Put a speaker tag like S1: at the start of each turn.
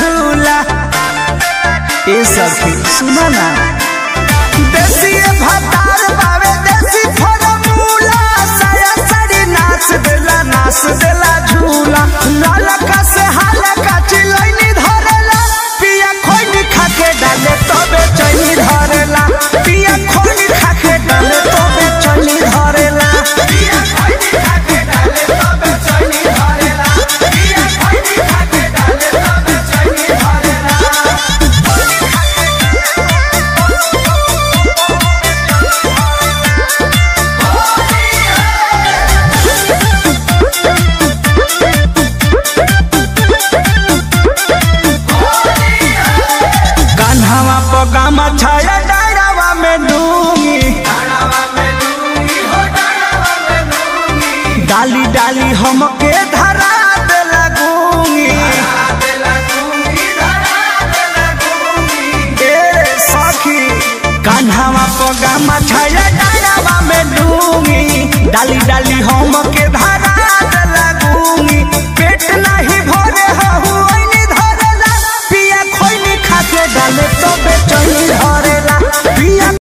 S1: झूला ए सखी सुना ना देसी भतार बावे देसी फरमूला साया साड़ी नाच देला नाच देला झूला नालका से हालका चिलैनी धरेला पिया खोइनी खाके डाले तबे चैनी धरेला पिया खोइनी खाके डाले तबे चैनी धरेला पिया खोइनी खाके डाले तबे चैनी धरेला पिया खोइनी खाके डाले तबे चैनी धरेला कान्हावा पगामा छाया डायरावा में डूंगी डाली डाली हमके धरा दे लगूंगी ए सखी कान्हावा पगामा छाया डायरावा में डूंगी डाली डाली हमके धरा